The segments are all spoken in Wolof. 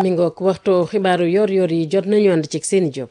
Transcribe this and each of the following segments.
mi ngoog waxtu xibaaru yor-yor yi jot nañu ànd ci seen job.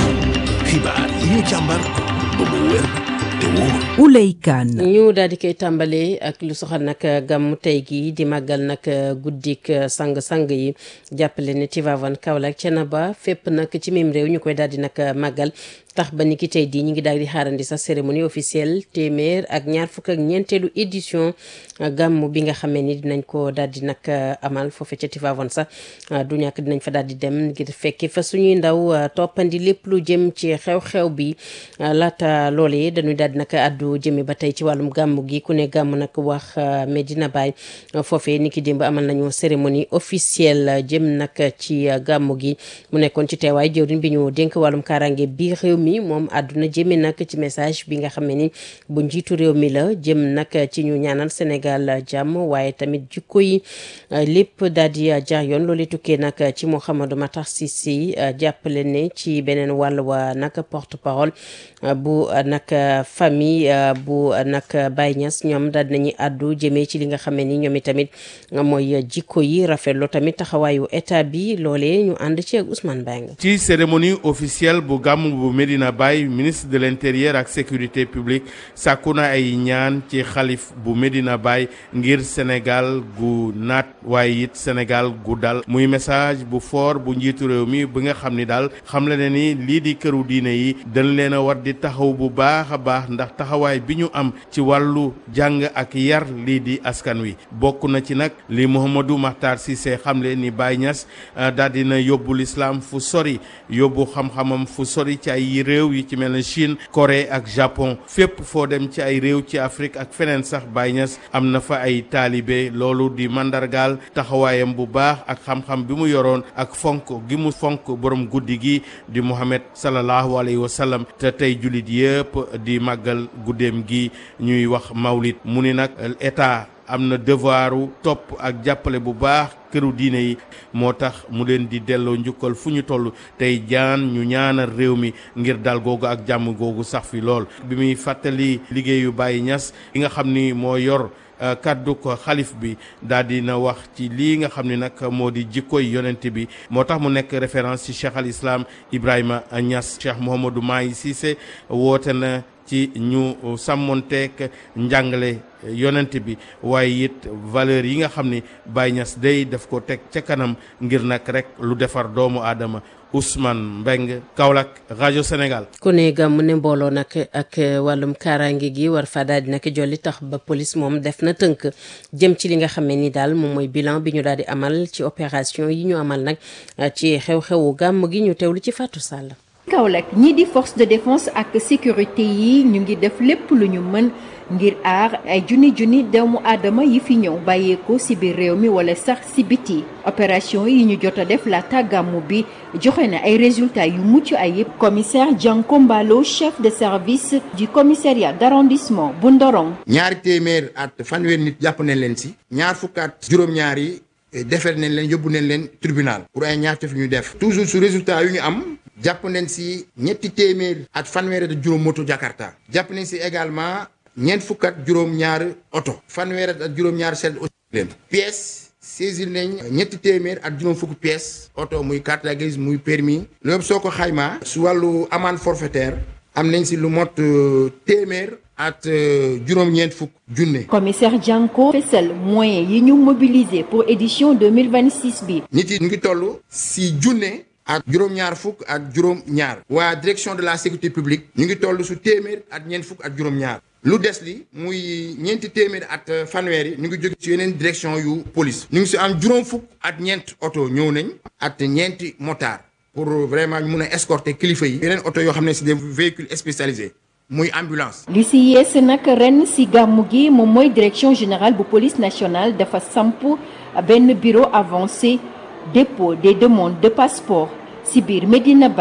xibaar yi ñu càmbar ba mu wér te wóor. Ouley Kane. ñu daal di koy tàmbalee ak lu soxal nag gàmmu tey gi di màggal nag guddik sang-sang yi jàppale ne Tivaouane Kaolack Thiénaba fépp nag ci même réew ñu koy daal di nag màggal tax ba ni ki tey di ñu ngi daal di xaarandi sa cérémonie officielle téeméer ak ñaar fukk ak ñeenteelu édition gàmmu bi nga xamee ni dinañ ko daal di nag amal foofe ca Tivaouane sax du ñàkk dinañ fa daal di dem ngir fekki fa suñuy ndaw toppandi lépp lu jëm ci xew-xew bi laata loolee dañuy daal di nag addu jëme ba tey ci wàllum gàmmu gi ku ne gàmmu nag wax Medina Baye foofee ni ki démb amal nañu cérémonie officielle jëm nag ci gàmmu gi mu nekkoon ci teewaay jëwriñ bi ñu dénk wàllum kaaraange bi réew mi moom àdduna jëme nag ci message bi nga xam ne ni bu njiitu réew mi la jëm nag ci ñu ñaanal Sénégal jàmm waaye tamit jikko yi lépp daal di jaar yoon loolu tukkee nag ci Mouhamadou Matar Cissé jàppale ne ci beneen wàll wa nag porte parole bu nag famille bu nag Baye Niass ñoom daal dinañuy àddu jëmee ci li nga xam ne ni ñoom itamit mooy jikko yi rafetlu tamit taxawaayu état bi loolee ñu ànd ci ak Ousmane Bang ci cérémonie officielle bu gàmm bu Medina Baye ministre de l'intérieur ak sécurité publique sàkku na ay ñaan ci xalif bu Medina Baye ngir Sénégal gu naat waaye it Sénégal gu dal muy message bu fort bu njiitu réew mi bi nga xam ni daal xam la ne ni lii di këru diine yi dañ leen a war di taxaw bu baax a baax ndax taxawaay bi ñu am ci wàllu jàng ak yar lii di askan wi bokk na ci nag li Mouhamadou Makhtar Cissé xamle ni Baye Niass daal dina yóbbu l'islam fu sori yóbbu xam-xamam fu sori ci ay réew yi ci mel ne Chine Corée ak Japon fépp foo dem ci ay réew ci Afrique ak feneen sax Baye Niass am na fa ay taalibe loolu di mandargaal taxawaayam bu baax ak xam-xam bi mu yoroon ak fonk gi mu fonk borom guddi gi di Muhammad sallallahu alayhi wa sallam te tey jullit yëpp di màggal guddeem gi ñuy wax mawlid mu ni nag état am na devoiru topp ak jàppale bu baax këru diine yi moo tax mu leen di delloo njukkal fu ñu toll tey jaan ñu ñaanal réew mi ngir dal googu ak jàmm googu sax fi lool bi muy fàttali liggéeyu Baye Niass li nga xam ni moo yor kaddu ko xalif bi daal di na wax ci lii nga xam ne nag moo di jikkoy yonent bi moo tax mu nekk référence ci cheikh al islam Ibrahima Niass cheikh Mouhamadou Mahi Cissé woote na ci ñu sàmmonteek njàngale yonent bi waaye it valeur yi nga xam ni Baye Niass day daf ko teg ca kanam ngir nag rek lu defar doomu aadama Ousmane Mbeng Kaolack rajo Sénégal. ku ne gàmm ne mbooloo nag ak wàllum kaaraange gi war fa daal di nag jolli tax ba police moom def na tënk jëm ci li nga xam ne ni daal moom mooy bilan bi ñu daal di amal ci opération yi ñu amal nag ci xew-xewu gàmm gi ñu teewlu ci Fatou Sall. Kaolack ñii di force de défense ak sécurité yi ñu ngi def lépp lu ñu mën ngir aar ay junni junni doomu aadama yi fi ñëw bàyyeeko ci biir réew mi wala sax ci biti opération yi ñu jot a def laata gàmmu bi joxe na ay résultats yu mucc ayib commissaire Dianko Mbalo chef de service du commissariat d'arrondissement bu Ndorong ñaari téeméer at fanweer nit jàpp nañ leen ci ñaar fukk at juróom-ñaar yi defar nañ leen yóbbu nañ leen tribunal pour ay ñaar fi ñu def toujours su résultat yu ñu am jàpp nañ ci ñetti téeméer at fanweer at juróom moto Jakarta jàpp nañ ci également ñeent fukk at juróom-ñaar oto fanweer at juróom-ñaar seen aussi leen pièces saisir nañ ñetti téeméer ak juróom fukk pièces oto muy carte grise muy permis loolu yëpp soo ko xaymaa su wàllu amende forfaitaire am nañ ci lu mot téeméer at juróom-ñeent fukk junne. commissaire Dianko fesal moyens yi ñu mobiliser pour édition 2026 bi. nit yi ñu ngi toll ci junne. ak juróom-ñaar fukk ak juróom-ñaar. waa direction de la sécurité publique. ñu ngi toll su téeméer ak ñeent fukk ak juróom-ñaar. lu des li muy ñeenti téeméer at fanweer yi ñu ngi jóge ci yeneen direction yu police. ñu ngi si am juróom fukk at ñeent oto ñëw nañ. at ñeenti motard. pour vraiment ñu mun a escorter kilifa yi. yeneen oto yoo xam ne c'est des véhicules spécialisés. muy ambulance. li si yees nag ren si gàmmu gi moom mooy direction générale bu police nationale dafa samp benn bureau avancé dépôt des demandes de passeport si biir Medina Baye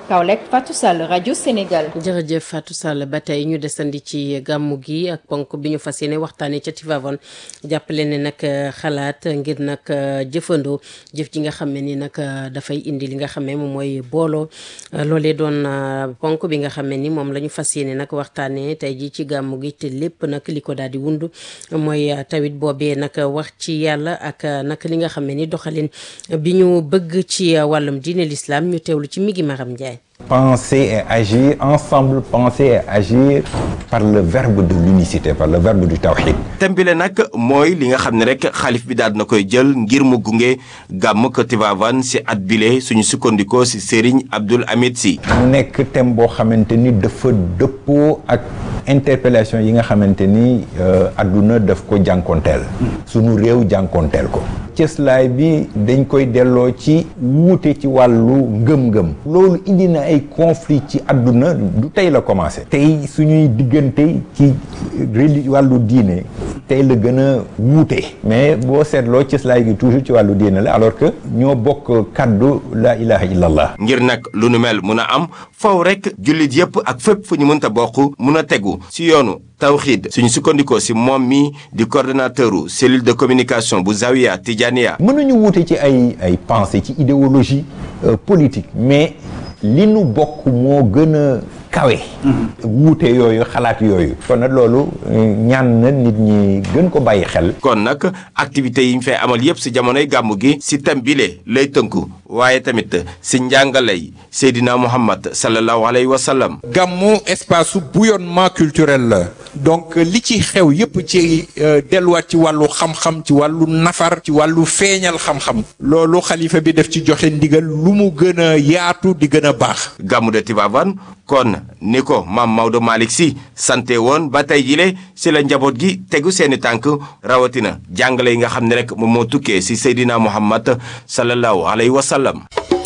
Kaolack Fatou Sall rajo Sénégal. jërëjëf Fatou Sall ba tey ñu desandi ci gàmmu gi ak ponk bi ñu fas yéene waxtaanee ca Tivaouane jàppale ne nag xalaat ngir nag jëfandoo jëf ji nga xam ne ni nag dafay indi li nga xam ne moom mooy booloo loolee doon ponk bi nga xam ne ni moom la ñu fas yéene nag waxtaanee tey ji ci gàmmu gi te lépp nag li ko daal di wund mooy tawit boobee nag wax ci yàlla ak nag li nga xam ne ni doxalin bi ñu bëgg ci wàllum diine l'islam ñu teewlu ci migi Maram Ndiaye. penser et agir ensemble penser et agir par le verbe de l'unicité par le verbe du tawhid thème bi le nag mooy li nga xam ne rek xalif bi daal na koy jël ngir mu gunge gàmm ko Tivaouane si at bile suñu sukkandikoo si Serigne Abdoul Hamid Sy mu nekk thème boo xamante ni dafa dëppoo ak interpellation yi nga xamante ni adduna daf ko jànkonteel suñu réew jànkonteel ko cëslaay bi dañ koy delloo ci wuute ci wàllu ngëm-ngëm loolu indi na ay conflit ci àdduna du tey la commencé tey suñuy diggante ci reli wàllu diine tey la gën a wuute mais boo seetloo cëslaay gi toujours ci wàllu diine la alors que ñoo bokk kàddu la ilaha illallah ngir nag lu nu mel mun a am faw rek jullit yépp ak fépp fu ñu mënta bokk mun a tegu si yoonu tawxiid suñu sukkandikoo si moom mi di coordonnateur u cellule de communication bu Zawiya Tijaniya mënuñu wuute ci ay ay pensée ci idéologie politique mais li nu bokk moo gën a kawe wuute yooyu xalaat yooyu kon nag loolu ñaan na nit ñi gën ko bàyyi xel kon nag activités yi ñu fay amal yépp si jamonoy gàmmu gi si thème bile lay tënku waaye tamit si njàngalay Seydina Muhammad sallallahu alayhi wa sallam gàmmu espace su bouillonnement culturel la donc li ci xew yépp ci delluwaat ci wàllu xam-xam ci wàllu nafar ci wàllu feeñal xam-xam loolu xalifa bi def ci joxe ndigal lu mu gën a yaatu di gën a baax gàmmu de Tivaouane kon ni ko maam Maodo Malick Sy sante woon ba tey jile si la njaboot gi tegu seeni tànk rawatina jàngale yi nga xam ne rek moom moo tukkee si Seydina Muhammad sallallahu alayhi wa sallam.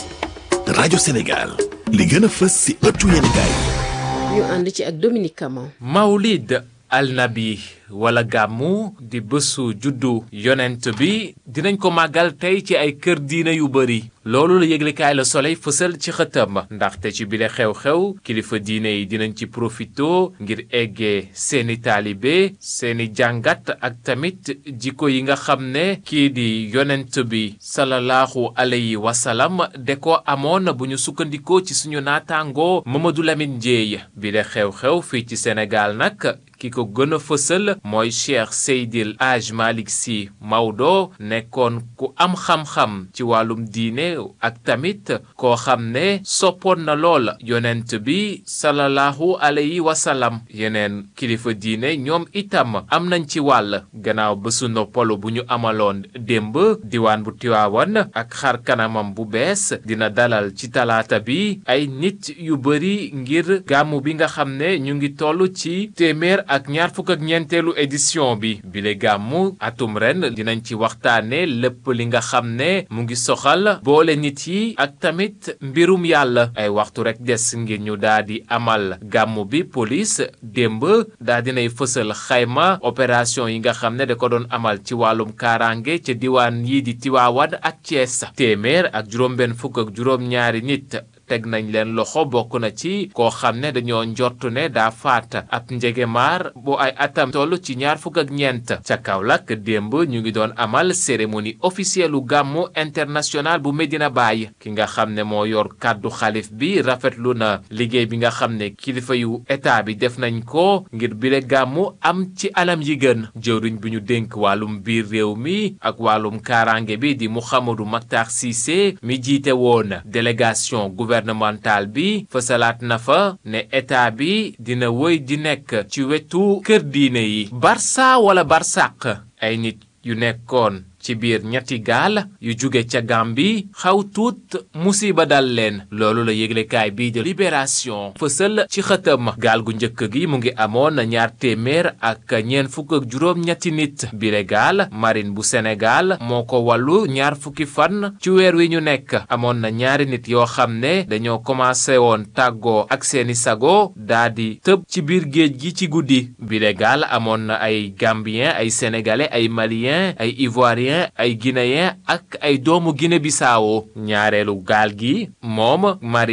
rajo Sénégal li gën a fës si ëttu yéenekaay ñu ànd ci ak Dominique Camon. Mawlid alnabi wala gàmmu di bésu juddu yonent bi dinañ ko màggal tey ci ay kër diina yu bari loolu la yëglekaay la Soleil fësal ci xëtam ndaxte ci bile xew-xew kilifa diine yi dinañ ci profito ngir eggee seeni taalibe seeni jàngat ak tamit jikko yi nga xam ne kii di yonent bi sallallahu alayhi wa sallam de ko amoon bu ñu sukkandikoo ci suñu naataangoo Mamadou Lamine Ndiaye bile xew-xew fii ci Sénégal nag ki ko gën a fësal mooy Cheikh Seydil Hadj Malick Sy Maodo nekkoon ku am xam-xam ci wàllum diine ak tamit koo xam ne soppoon na lool yonent bi sallallahu alayhi wa sallam yeneen kilifa diine ñoom itam am nañ ci wàll gannaaw bésu noppalu bu ñu amaloon démb diwaan bu Tiwaawan ak xar kanamam bu bees dina dalal ci talaata bi ay nit yu bari ngir gàmmu bi nga xam ne ñu ngi toll ci téeméer ak ñaar fukk ak ñeenteelu édition bi bile gàmmu atum ren dinañ ci waxtaane lépp li nga xam ne mu ngi soxal boole nit yi ak tamit mbirum yàlla ay waxtu rek des ngir ñu daal di amal gàmmu bi police démb daa dinay fësal xayma opération yi nga xam ne da ko doon amal ci wàllum kaaraange ca diwaan yi di Tiwaawan ak Thiès téeméer ak juróom-benn fukk ak juróom-ñaari nit teg nañ leen loxo bokk na ci koo xam ne dañoo njortu ne daa faat ab njegemaar bu ay atam toll ci ñaar fukk ak ñeent ca Kaolack démb ñu ngi doon amal cérémonie officielle u gàmmu international bu Medina Baye ki nga xam ne moo yor kàddu xalif bi rafetlu na liggéey bi nga xam ne kilifa yu état bi def nañ ko ngir bile gàmmu am ci anam yi gën jëwriñ bi ñu dénk wàllum biir réew mi ak wàllum kaaraange bi di Mouhamadou Mactar Cissé mi jiite woon délégation gouvernemental bi fësalaat na fa ne état bi dina wëy di nekk ci wetu kër diine yi barça wala barsàq ay nit yu nekkoon ci biir ñetti gaal yu jóge ca Gàmbi xaw tuut musiba dal leen loolu la yëglekaay bii de libération fësal ci xëtam gaal gu njëkk gi mu ngi amoon ñaar téeméer ak ñeent fukk ak juróom ñetti nit bile gaal marine bu Sénégal moo ko wàllu ñaar fukki fan ci weer wi ñu nekk amoon na ñaari nit yoo xam ne dañoo commencé woon tàggoo ak seeni sago daa di tëb ci biir géej gi ci guddi bile gaal amoon na ay Gambien ay Sénégalais ay Malien ay Ivoirien ay guinéen ak ay doomu Guinée Bissau ñaareelu gaal gi moom marine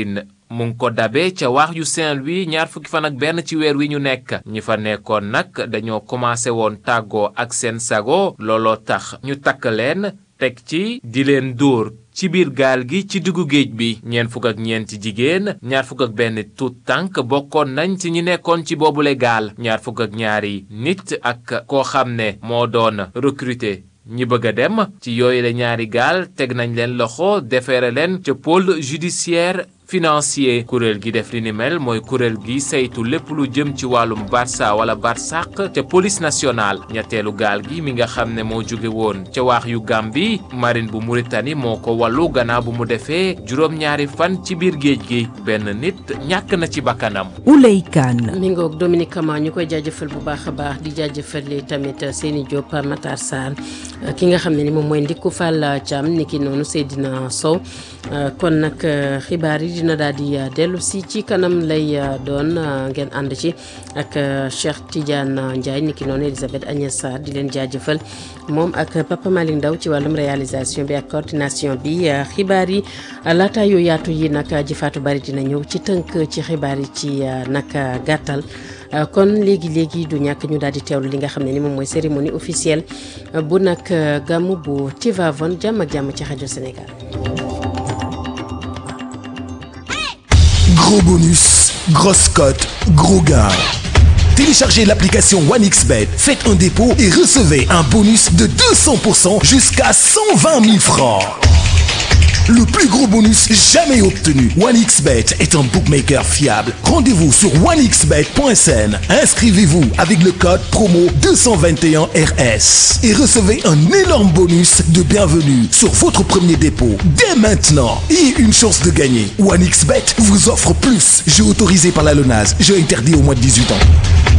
mu ngi ko dabe ca waax yu Saint-Louis ñaar fukki fan ak benn ci weer wi ñu nekk ñi fa nekkoon nag dañoo commencé woon tàggoo ak seen sago looloo tax ñu takk leen teg ci di leen dóor ci biir gaal gi ci diggu géej bi ñeent fukk ak ñeenti jigéen ñaar fukk ak benn tuut tànk bokkoon nañ ci ñi nekkoon ci boobule gaal ñaar fukk ak ñaari nit ak koo xam ne moo doon recruter ñi bëgg a dem ci yooyu la ñaari gaal teg nañ leen loxo defeere leen ca pôle judiciaire financier kuréel gi def li ni mel mooy kuréel gi saytu lépp lu jëm ci wàllum barça wala barsàq ca police nationale ñetteelu gaal gi mi nga xam ne moo jóge woon ca waax yu Gàmbi marine bu Mauritanie moo ko wàllu gannaaw bu mu defee juróom-ñaari fan ci biir géej gi benn nit ñàkk na ci bakkanam Ouley Kane mi ngoog Dominique Kama ñu koy jaajëfal bu baax a baax di jaajëfal tamit Seyni Diop Matar Sarr ki nga xam ne ni moom mooy Ndikku Fall Thiam ni ki noonu Seydina Sow kon nag xibaar yi dina daal di dellu si ci kanam lay doon ngeen ànd ci ak Cheikh Tidiane Ndiaye ni ki noonu Elisabeth Agnès Sarr di leen jaajëfal moom ak Papa Malick Ndaw ci wàllum réalisation bi ak coordination bi xibaar yi laata yu yaatu yi nag ji faatu bari dina ñëw ci tënk ci xibaar yi ci nag gàttal kon léegi léegi du ñàkk ñu daal di teewlu li nga xam ne ni moom mooy cérémonie officielle bu nag gàmmu bu Tivaouane jàmm ak jàmm ci rajo Sénégal. Gros bonus, grosse cote, gros gain. Téléchargez l'application OneXBet, faites un dépôt et recevez un bonus de 200% jusqu'à 120 000 francs. Le plus gros bonus jamais obtenu. OneXBet est un bookmaker fiable. Rendez-vous sur onexbet.sn. Inscrivez-vous avec le code promo 221RS et recevez un énorme bonus de bienvenue sur votre premier dépôt dès maintenant et une chance de gagner. OneXBet vous offre plus. Jeu autorisé par la LONASE. Jeu interdit au moins de 18 ans.